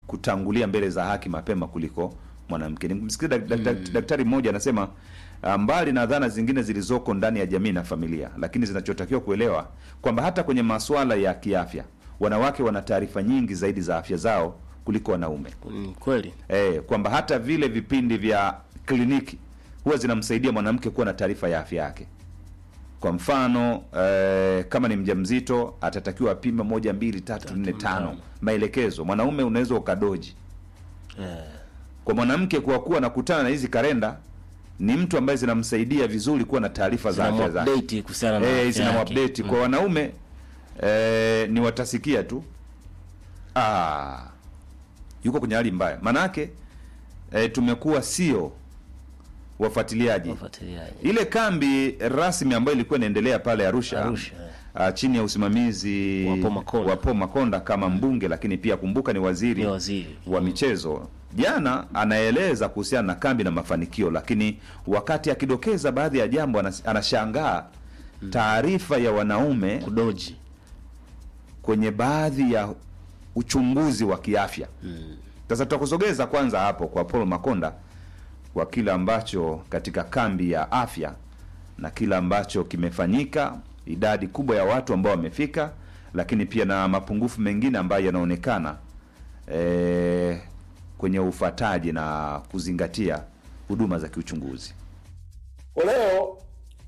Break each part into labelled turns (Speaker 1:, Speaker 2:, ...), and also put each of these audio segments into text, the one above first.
Speaker 1: kutangulia mbele za haki mapema kuliko mwanamke. Nimsikia dak, dak, dak, daktari mmoja anasema ah, mbali na dhana zingine zilizoko ndani ya jamii na familia, lakini zinachotakiwa kuelewa kwamba hata kwenye masuala ya kiafya wanawake wana taarifa nyingi zaidi za afya zao kuliko wanaume
Speaker 2: Mm, kweli
Speaker 1: eh, kwamba hata vile vipindi vya kliniki huwa zinamsaidia mwanamke kuwa na taarifa ya afya yake. Kwa mfano eh, kama ni mjamzito atatakiwa apime moja mbili tatu nne tano, maelekezo. Mwanaume unaweza ukadoji.
Speaker 2: eh,
Speaker 1: Kwa mwanamke kuwa kuwa nakutana na hizi kalenda ni mtu ambaye zinamsaidia vizuri kuwa na taarifa za afya zake
Speaker 2: zinamupdate kuhusiana na
Speaker 1: eh,
Speaker 2: afya
Speaker 1: zina
Speaker 2: yake.
Speaker 1: update kwa wanaume eh, ni watasikia tu ah, yuko kwenye hali mbaya manake eh, tumekuwa sio wafuatiliaji
Speaker 2: Wafuatiliaji.
Speaker 1: ile kambi rasmi ambayo ilikuwa inaendelea pale Arusha,
Speaker 2: Arusha, eh.
Speaker 1: ah, chini ya usimamizi
Speaker 2: Wa Paul Makonda.
Speaker 1: wa Paul Makonda kama mbunge, lakini pia kumbuka ni waziri,
Speaker 2: Ni waziri.
Speaker 1: wa michezo. Jana anaeleza kuhusiana na kambi na mafanikio, lakini wakati akidokeza baadhi ya jambo anas- anashangaa taarifa ya wanaume
Speaker 2: kudoji
Speaker 1: kwenye baadhi ya uchunguzi wa kiafya. Sasa tutakusogeza kwanza hapo kwa Paul Makonda kwa kile ambacho katika kambi ya afya na kile ambacho kimefanyika, idadi kubwa ya watu ambao wamefika, lakini pia na mapungufu mengine ambayo yanaonekana eh, kwenye ufuataji na kuzingatia huduma za kiuchunguzi.
Speaker 3: Kwa leo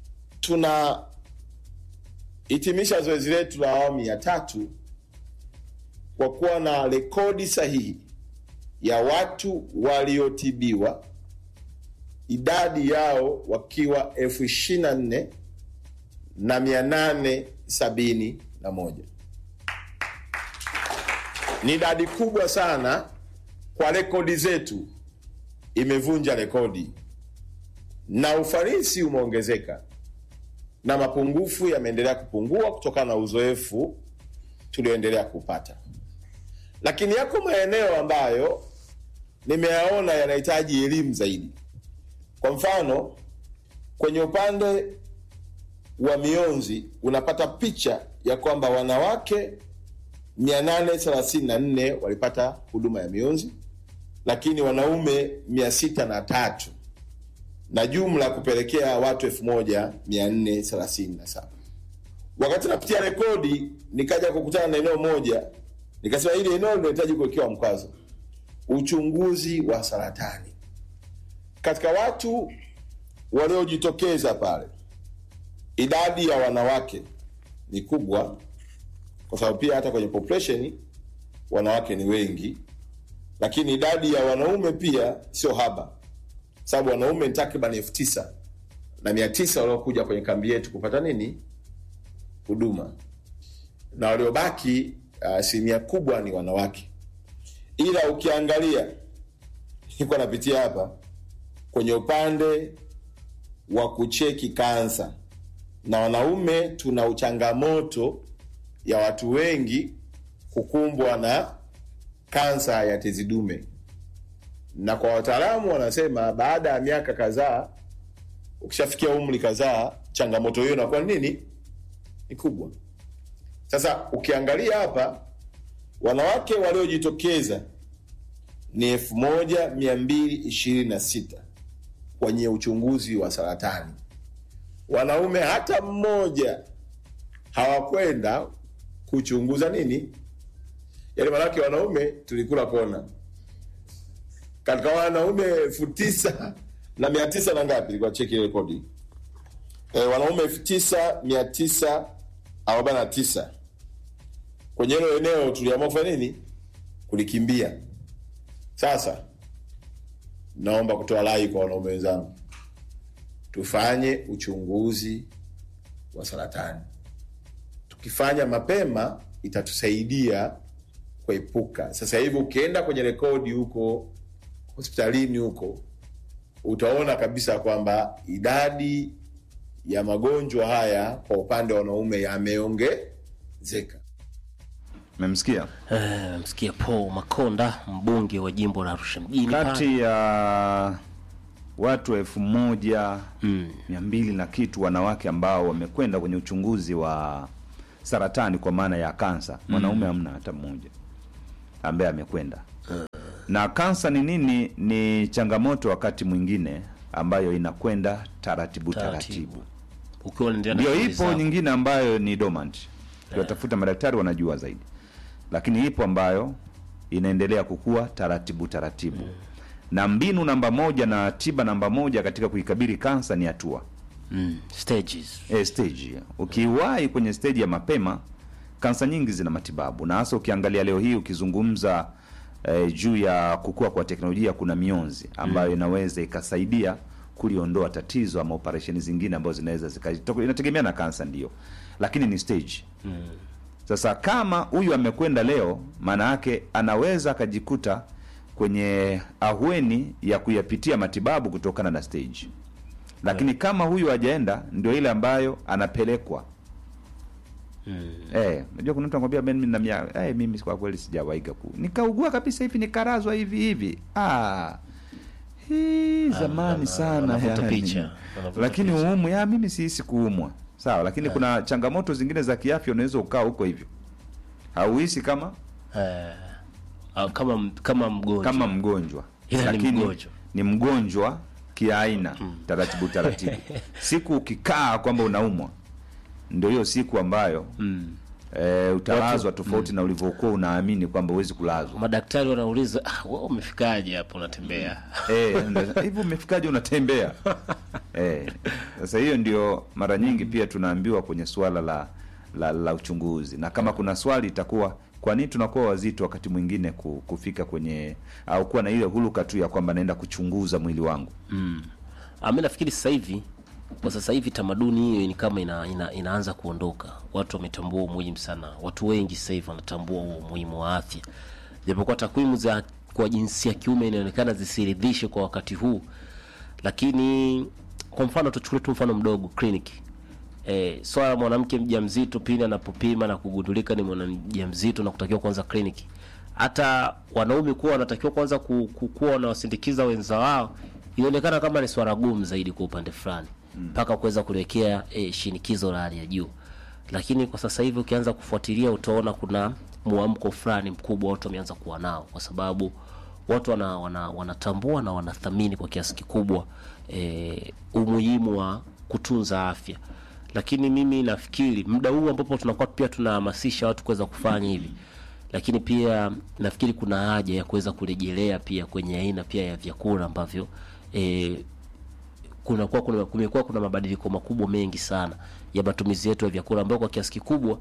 Speaker 3: tunahitimisha zoezi letu la awamu ya tatu kwa kuwa na rekodi sahihi ya watu waliotibiwa, idadi yao wakiwa elfu ishirini na nne na mia nane sabini na moja. Ni idadi kubwa sana kwa rekodi zetu, imevunja rekodi na ufanisi umeongezeka na mapungufu yameendelea kupungua kutokana na uzoefu tulioendelea kupata, lakini yako maeneo ambayo nimeyaona yanahitaji elimu zaidi. Kwa mfano, kwenye upande wa mionzi unapata picha ya kwamba wanawake 834 walipata huduma ya mionzi, lakini wanaume 603 na jumla kupelekea watu 1437. Wakati napitia rekodi, nikaja kukutana na eneo moja, nikasema hili eneo linahitaji kuwekewa mkazo, uchunguzi wa saratani. Katika watu waliojitokeza pale, idadi ya wanawake ni kubwa, kwa sababu pia hata kwenye population wanawake ni wengi, lakini idadi ya wanaume pia sio haba sababu wanaume ni takriban elfu tisa na mia tisa waliokuja kwenye kambi yetu kupata nini huduma, na waliobaki asilimia uh, kubwa ni wanawake. Ila ukiangalia, niko napitia hapa kwenye upande wa kucheki kansa, na wanaume tuna uchangamoto ya watu wengi kukumbwa na kansa ya tezi dume na kwa wataalamu wanasema baada ya miaka kadhaa, ukishafikia umri kadhaa, changamoto hiyo inakuwa nini? Ni kubwa. Sasa ukiangalia hapa, wanawake waliojitokeza ni elfu moja mia mbili ishirini na sita kwenye uchunguzi wa saratani. Wanaume hata mmoja hawakwenda kuchunguza nini, yaani maanake wanaume tulikula kona katika wanaume elfu tisa na mia tisa na ngapi, ilikuwa cheki rekodi e, wanaume elfu tisa mia tisa arobaini na tisa kwenye hilo eneo tuliamua kufanya nini? Kulikimbia. Sasa naomba kutoa rai kwa wanaume wenzangu, tufanye uchunguzi wa saratani. Tukifanya mapema itatusaidia kuepuka. Sasa hivi ukienda kwenye rekodi huko hospitalini huko utaona kabisa kwamba idadi ya magonjwa haya kwa upande wa wanaume yameongezeka.
Speaker 1: Memsikia
Speaker 2: Eh, msikia Paul Makonda mbunge wa jimbo la Arusha mjini pale.
Speaker 1: kati ya watu elfu moja
Speaker 2: Mm.
Speaker 1: mia mbili na kitu wanawake ambao wamekwenda kwenye uchunguzi wa saratani kwa maana ya kansa, mwanaume hamna hata mmoja ambaye amekwenda. na kansa ni nini ni changamoto wakati mwingine ambayo inakwenda taratibu
Speaker 2: Taratibu.
Speaker 1: taratibu
Speaker 2: ukiwa unaendelea na
Speaker 1: ndio
Speaker 2: shughuli
Speaker 1: ipo
Speaker 2: zako.
Speaker 1: nyingine ambayo ni dormant tuwatafuta madaktari wanajua zaidi lakini ipo ambayo inaendelea kukua taratibu taratibu na mbinu namba moja na tiba namba moja katika kuikabili kansa ni hatua
Speaker 2: mm. stages
Speaker 1: e, stage ukiwahi kwenye stage ya mapema kansa nyingi zina matibabu na hasa ukiangalia leo hii ukizungumza e, juu ya kukua kwa teknolojia kuna mionzi ambayo inaweza ikasaidia kuliondoa tatizo ama operesheni zingine ambazo zinaweza zika inategemea na kansa ndio lakini ni stage sasa kama huyu amekwenda leo maana yake anaweza akajikuta kwenye ahueni ya kuyapitia matibabu kutokana na stage lakini kama huyu hajaenda ndio ile ambayo anapelekwa Eh, unajua kuna mtu anakwambia Ben mimi na mia eh, mimi kwa kweli sijawaiga ku. Nikaugua kabisa hivi nikarazwa hivi hivi. Ah. Hii zamani
Speaker 2: ana-
Speaker 1: sana
Speaker 2: anavuta
Speaker 1: yani.
Speaker 2: picha, anavuta
Speaker 1: Lakini
Speaker 2: picha.
Speaker 1: uumu ya mimi sihisi kuumwa. Sawa, lakini kuna changamoto zingine za kiafya unaweza ukaa huko hivyo. Hauhisi kama
Speaker 2: eh, ah, kama kama mgonjwa
Speaker 1: kama mgonjwa.
Speaker 2: Ila ni mgonjwa.
Speaker 1: ni mgonjwa kiaina taratibu taratibu. siku ukikaa kwamba unaumwa ndio hiyo siku ambayo
Speaker 2: mm.
Speaker 1: e, utalazwa tofauti na ulivyokuwa unaamini kwamba huwezi kulazwa.
Speaker 2: madaktari wanauliza ah, wewe umefikaje hapo unatembea
Speaker 1: Eh, ndio- hivi umefikaje unatembea? Eh, sasa hiyo ndio mara nyingi pia tunaambiwa kwenye suala la la, la uchunguzi, na kama kuna swali itakuwa kwa nini tunakuwa wazito wakati mwingine ku- kufika kwenye au kuwa na ile huluka tu ya kwamba naenda kuchunguza mwili wangu.
Speaker 2: mm. ah, mi nafikiri sasa hivi kwa sasa hivi tamaduni hiyo ni kama ina, ina, inaanza kuondoka watu wametambua umuhimu sana watu wengi sasa hivi wanatambua huo umuhimu wa afya japokuwa takwimu za kwa jinsia ya kiume inaonekana zisiridhishe kwa wakati huu lakini kwa mfano tuchukulie tu mfano mdogo kliniki e, swala la mwanamke mjamzito pindi anapopima na kugundulika ni mwanamjamzito na kutakiwa kuanza kliniki hata wanaume kuwa wanatakiwa kwanza ku- ku- kuwa wanawasindikiza wenza wao inaonekana kama ni swala gumu zaidi kwa upande fulani mpaka kuweza kuelekea e, shinikizo la hali ya juu lakini kwa sasa hivi ukianza kufuatilia utaona kuna mwamko fulani mkubwa watu wameanza kuwa nao kwa sababu watu wana, wana, wanatambua na wanathamini kwa kiasi kikubwa e, umuhimu wa kutunza afya lakini mimi nafikiri muda huu ambapo tunakuwa pia tunahamasisha watu kuweza kufanya hivi lakini pia nafikiri kuna haja ya kuweza kurejelea pia kwenye aina pia ya vyakula ambavyo e, kunakuwa kuna kumekuwa kuna mabadiliko makubwa mengi sana ya matumizi yetu ya vyakula ambayo kwa kiasi kikubwa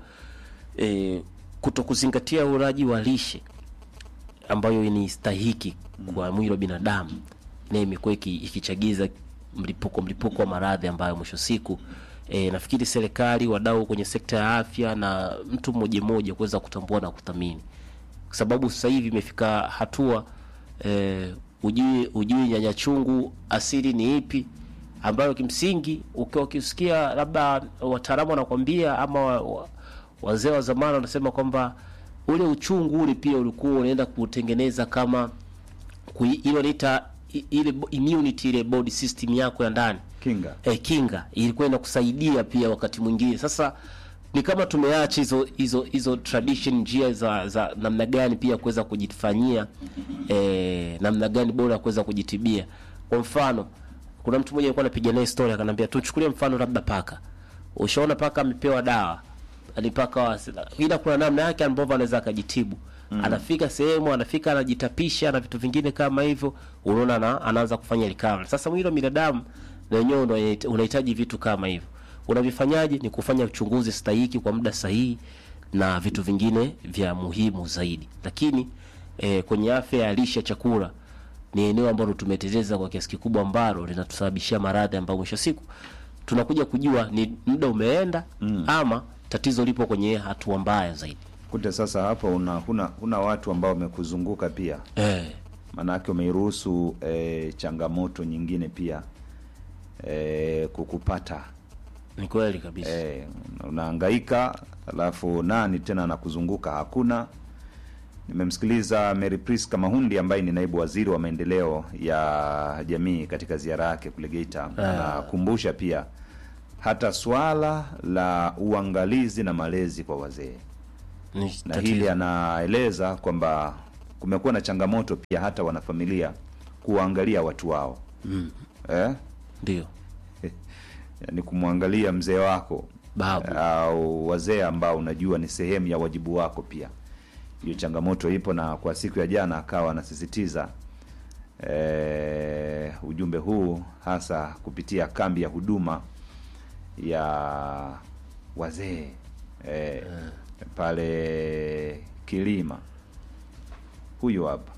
Speaker 2: e, kuto kuzingatia ulaji wa lishe ambayo ni stahiki kwa mwili wa binadamu na imekuwa iki- ikichagiza mlipuko mlipuko wa maradhi ambayo mwisho siku e, nafikiri serikali wadau kwenye sekta ya afya na mtu mmoja mmoja kuweza kutambua na kuthamini kwa sababu sasa hivi imefika hatua e, ujui ujui nyanya chungu asili ni ipi ambayo kimsingi ukiwa ukisikia labda wataalamu wanakwambia ama wa, wa, wazee wa zamani wanasema kwamba ule uchungu ule pia ulikuwa unaenda kutengeneza kama kui- ile wanaita i- ile bo- immunity ile body system yako ya ndani
Speaker 1: Kinga.
Speaker 2: eh, kinga ilikuwa inakusaidia pia wakati mwingine sasa ni kama tumeacha hizo hizo hizo tradition njia za za namna gani pia kuweza kujifanyia eh, namna gani bora ya kuweza kujitibia kwa mfano kuna mtu mmoja alikuwa anapiga naye story akanambia tuchukulie mfano labda paka ushaona paka amepewa dawa ni paka wa ila kuna namna yake ambavyo anaweza akajitibu mm. anafika sehemu anafika anajitapisha na vitu vingine kama hivyo unaona ana, anaanza kufanya recovery sasa mwili wa binadamu na wenyewe ndo unahita- unahitaji vitu kama hivyo unavifanyaje ni kufanya uchunguzi stahiki kwa muda sahihi na vitu vingine vya muhimu zaidi lakini eh, kwenye afya ya lishe ya chakula ni eneo ambalo tumeteleza kwa kiasi kikubwa ambalo linatusababishia maradhi ambayo mwisho wa siku tunakuja kujua ni muda umeenda mm. ama tatizo lipo kwenye hatua mbaya zaidi
Speaker 1: Kute sasa hapo una huna, huna watu ambao wamekuzunguka pia,
Speaker 2: eh.
Speaker 1: maanake umeiruhusu e, changamoto nyingine pia e, kukupata
Speaker 2: ni kweli kabisa
Speaker 1: e, unahangaika alafu nani tena anakuzunguka hakuna. Nimemsikiliza Mary Priska Mahundi ambaye ni naibu waziri wa maendeleo ya jamii katika ziara yake kule Geita. Anakumbusha pia hata swala la uangalizi na malezi kwa wazee
Speaker 2: ni
Speaker 1: na
Speaker 2: tatizo.
Speaker 1: hili anaeleza kwamba kumekuwa na changamoto pia hata wanafamilia kuwaangalia watu wao
Speaker 2: mm.
Speaker 1: eh?
Speaker 2: ndio
Speaker 1: yani kumwangalia mzee wako
Speaker 2: Babu.
Speaker 1: au wazee ambao unajua ni sehemu ya wajibu wako pia hiyo changamoto ipo na kwa siku ya jana akawa anasisitiza eh, ujumbe huu hasa kupitia kambi ya huduma ya wazee eh, pale kilima huyu hapa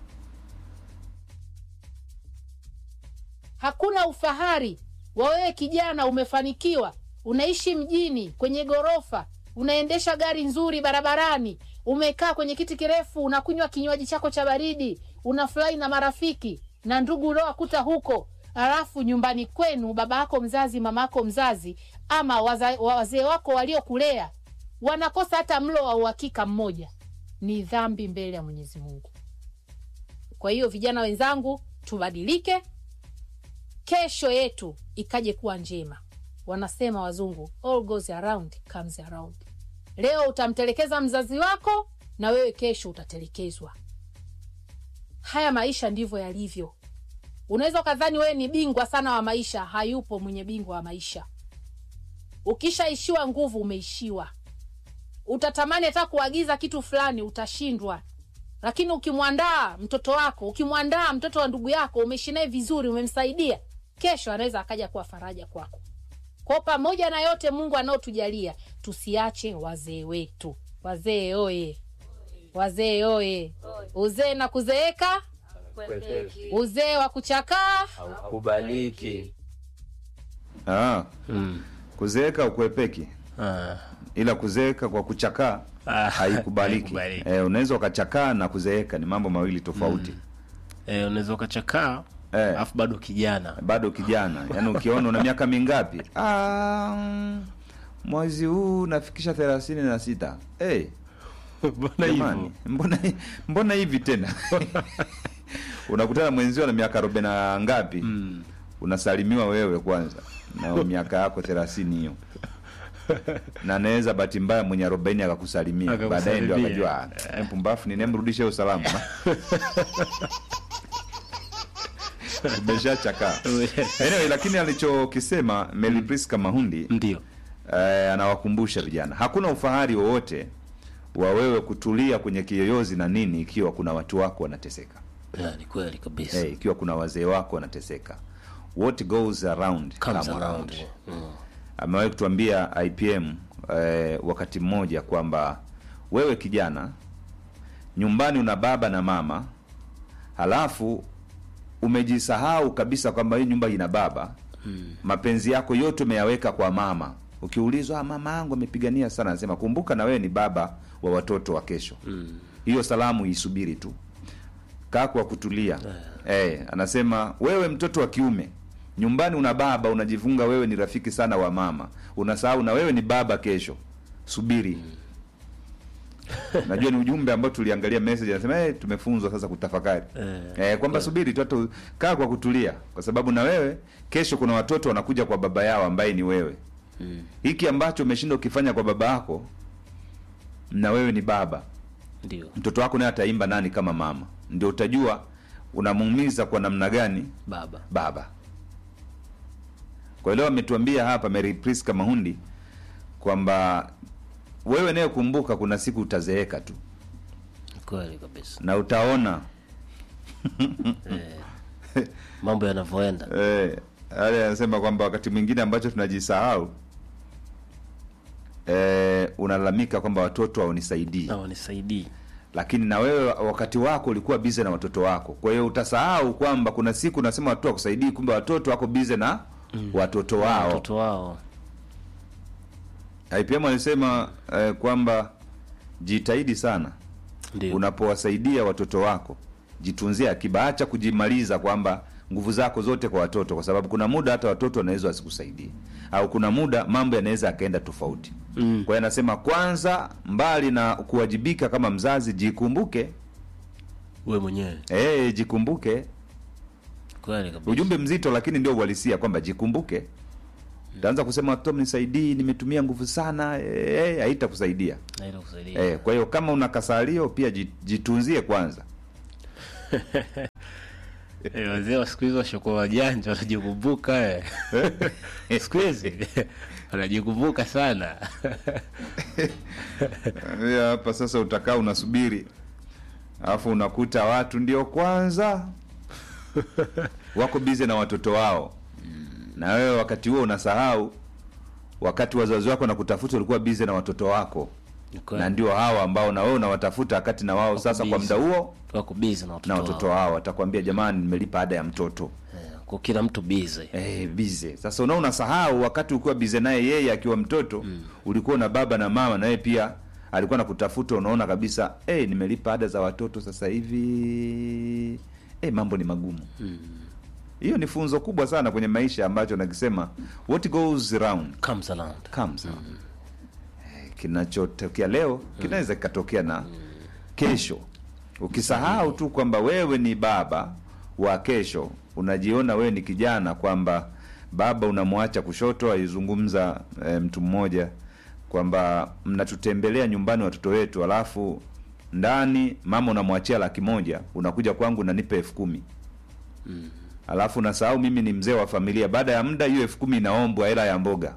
Speaker 4: Hakuna ufahari wa wewe kijana umefanikiwa, unaishi mjini kwenye ghorofa, unaendesha gari nzuri barabarani, umekaa kwenye kiti kirefu, unakunywa kinywaji chako cha baridi, unafurahi na marafiki na ndugu uliowakuta huko, halafu nyumbani kwenu baba yako mzazi, mama yako mzazi, ama waza- wazee wako waliokulea wanakosa hata mlo wa uhakika mmoja. Ni dhambi mbele ya Mwenyezi Mungu. Kwa hiyo vijana wenzangu, tubadilike, kesho yetu ikaje kuwa njema. Wanasema wazungu, all goes around comes around. Leo utamtelekeza mzazi wako na wewe kesho utatelekezwa. Haya maisha ndivyo yalivyo. Unaweza ukadhani wewe ni bingwa sana wa maisha. Hayupo mwenye bingwa wa maisha. Ukishaishiwa nguvu, umeishiwa. Utatamani hata kuagiza kitu fulani, utashindwa lakini ukimwandaa mtoto wako ukimwandaa mtoto wa ndugu yako umeishi naye vizuri umemsaidia kesho anaweza akaja kuwa faraja kwako kwa pamoja na yote mungu anaotujalia tusiache wazee wetu wazee oye wazee oye uzee na kuzeeka uzee wa kuchakaa
Speaker 5: kubaliki
Speaker 1: ah,
Speaker 2: mm.
Speaker 1: kuzeeka ukwepeki
Speaker 2: ah.
Speaker 1: ila kuzeeka kwa kuchakaa
Speaker 2: Ah,
Speaker 1: haikubaliki
Speaker 2: haikubaliki.
Speaker 1: eh, unaweza ukachakaa na kuzeeka ni mambo mawili tofauti
Speaker 2: Eh, unaweza ukachakaa
Speaker 1: Eh.
Speaker 2: alafu bado kijana
Speaker 1: bado kijana yaani ukiona una miaka mingapi ah, mm, mwezi huu nafikisha thelathini na sita hey,
Speaker 2: mbona
Speaker 1: jamani
Speaker 2: hivyo
Speaker 1: mbona, mbona hivi tena unakutana mwenzio na miaka arobaini na ngapi
Speaker 2: Mm.
Speaker 1: unasalimiwa wewe kwanza na miaka yako thelathini hiyo na naweza bahati mbaya mwenye arobaini akakusalimia baadaye ndio
Speaker 2: Akakusalimia.
Speaker 1: akajua "Ah, mpumbafu ninemrudisha hiyo salamu umeshachakaa anyway, lakini alichokisema Mary Priska Mahundi
Speaker 2: ndio
Speaker 1: eh, anawakumbusha vijana hakuna ufahari wowote wa wewe kutulia kwenye kiyoyozi na nini ikiwa kuna watu wako wanateseka
Speaker 2: Ya, ni kweli kabisa
Speaker 1: hey, ikiwa kuna wazee wako wanateseka what goes around
Speaker 2: Comes
Speaker 1: come
Speaker 2: around.
Speaker 1: around.
Speaker 2: Mm.
Speaker 1: amewahi kutuambia IPM eh, wakati mmoja kwamba wewe kijana nyumbani una baba na mama halafu umejisahau kabisa kwamba hii nyumba ina baba
Speaker 2: Mm.
Speaker 1: mapenzi yako yote umeyaweka kwa mama ukiulizwa "Ah, mama yangu amepigania sana anasema kumbuka na wewe ni baba wa watoto wa kesho
Speaker 2: Mm.
Speaker 1: hiyo salamu isubiri tu kaa kwa kutulia eh, anasema wewe mtoto wa kiume nyumbani una baba unajifunga wewe ni rafiki sana wa mama unasahau na wewe ni baba kesho subiri najua ni ujumbe ambao tuliangalia message anasema hey, tumefunzwa sasa kutafakari
Speaker 2: Eh,
Speaker 1: eh, kwamba subiri tu hata kaa kwa kutulia kwa sababu na wewe kesho kuna watoto wanakuja kwa baba yao ambaye ni wewe
Speaker 2: Mm.
Speaker 1: hiki ambacho umeshinda ukifanya kwa baba yako na wewe ni baba
Speaker 2: ndio
Speaker 1: mtoto wako naye ataimba nani kama mama ndio utajua unamuumiza kwa namna gani
Speaker 2: baba
Speaker 1: baba kwa leo ametuambia hapa Mary Priska Mahundi kwamba wewe naye kumbuka kuna siku utazeeka tu
Speaker 2: Ni kweli kabisa
Speaker 1: na utaona
Speaker 2: mambo yanavyoenda
Speaker 1: eh, ale anasema kwamba wakati mwingine ambacho tunajisahau eh, unalalamika kwamba watoto haunisaidii
Speaker 2: na wanisaidii
Speaker 1: lakini na wewe wakati wako ulikuwa bize na watoto wako kwa hiyo utasahau kwamba kuna siku unasema watoto wakusaidii kumbe watoto wako bize na mm. watoto wao
Speaker 2: watoto wao
Speaker 1: IPM alisema eh, kwamba jitahidi sana
Speaker 2: ndio
Speaker 1: unapowasaidia watoto wako jitunzie akiba acha kujimaliza kwamba nguvu zako zote kwa watoto kwa sababu kuna muda hata watoto wanaweza wasikusaidie au kuna muda mambo yanaweza yakaenda tofauti
Speaker 2: Mm.
Speaker 1: kwa hiyo anasema kwanza mbali na kuwajibika kama mzazi jikumbuke
Speaker 2: we mwenyewe
Speaker 1: eh jikumbuke
Speaker 2: kweli kabisa
Speaker 1: ujumbe mzito lakini ndio uhalisia kwamba jikumbuke utaanza kusema watoto mnisaidii nimetumia nguvu sana eh, haitakusaidia
Speaker 2: naenda kusaidia
Speaker 1: eh, kwa hiyo kama una kasalio pia ji- jitunzie kwanza
Speaker 2: Eh, wazee wa siku hizi washakuwa wajanja wanajikumbuka eh. siku hizi wanajikumbuka sana
Speaker 1: Ya, hapa sasa utakaa unasubiri alafu unakuta watu ndio kwanza wako bize na watoto wao na wewe wakati huo unasahau wakati wazazi wako na kutafuta ulikuwa bize na watoto wako
Speaker 2: Ni kweli.
Speaker 1: na ndio hawa ambao na wewe unawatafuta wakati na wao sasa kwa
Speaker 2: busy.
Speaker 1: muda huo
Speaker 2: wako bizi na watoto,
Speaker 1: na watoto
Speaker 2: wao.
Speaker 1: wao watakwambia jamani nimelipa ada ya mtoto
Speaker 2: Eh, kwa kila mtu bizi
Speaker 1: Eh, bize sasa unao unasahau wakati ulikuwa bize naye yeye akiwa mtoto ulikuwa na baba na mama naye pia alikuwa nakutafuta unaona kabisa eh, nimelipa ada za watoto sasa hivi eh, mambo ni magumu hiyo ni funzo kubwa sana kwenye maisha ambacho nakisema what goes around
Speaker 2: comes around
Speaker 1: comes around. Eh, kinachotokea leo kinaweza kikatokea na kesho ukisahau tu kwamba wewe ni baba wa kesho unajiona wewe ni kijana kwamba baba unamwacha kushoto aizungumza e, mtu mmoja kwamba mnatutembelea nyumbani watoto wetu alafu ndani mama unamwachia laki moja unakuja kwangu unanipa elfu kumi alafu unasahau mimi ni mzee wa familia baada ya muda hiyo elfu kumi inaombwa hela ya mboga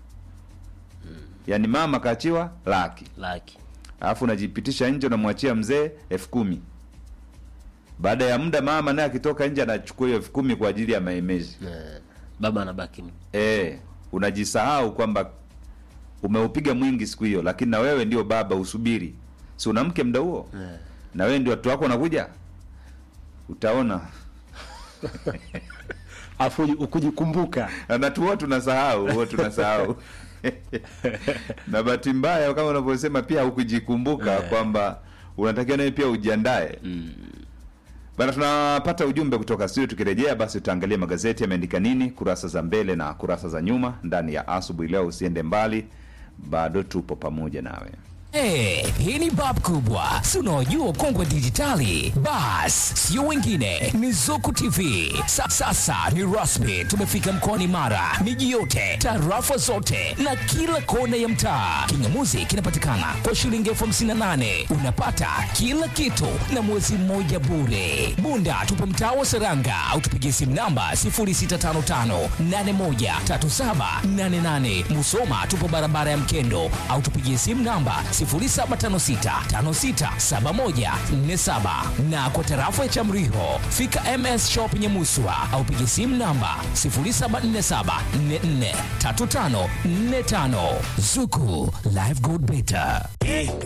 Speaker 1: yaani mama kaachiwa laki
Speaker 2: laki
Speaker 1: alafu unajipitisha nje unamwachia mzee elfu kumi baada ya muda mama naye akitoka nje anachukua hiyo elfu kumi kwa ajili ya maemezi
Speaker 2: eh, baba anabaki
Speaker 1: e, unajisahau kwamba umeupiga mwingi siku hiyo lakini na wewe ndio baba usubiri si una mke mda huo
Speaker 2: eh,
Speaker 1: na wewe ndio watu wako wanakuja utaona
Speaker 2: afu ukujikumbuka
Speaker 1: na tu huwa tunasahau huwa tunasahau na bahati mbaya kama unavyosema pia hukujikumbuka kwamba unatakiwa nawe pia ujiandae bana tunapata ujumbe kutoka studio tukirejea basi tutaangalia magazeti yameandika nini kurasa za mbele na kurasa za nyuma ndani ya asubuhi leo usiende mbali bado tupo pamoja nawe
Speaker 6: Hey, hii ni bab kubwa si unaojua kongwe dijitali bas sio wengine ni zuku tv Sa, sasa ni rasmi tumefika mkoani mara miji yote tarafa zote na kila kona ya mtaa kingamuzi kinapatikana kwa shilingi elfu hamsini na nane unapata kila kitu na mwezi mmoja bure bunda tupo mtaa wa seranga au tupigie simu namba 0655813788 musoma tupo barabara ya mkendo au tupigie simu namba 0756567147 na kwa tarafa ya Chamriho fika MS Shop Nyamuswa au piga simu namba 0747443545 Zuku Live Gold Beta.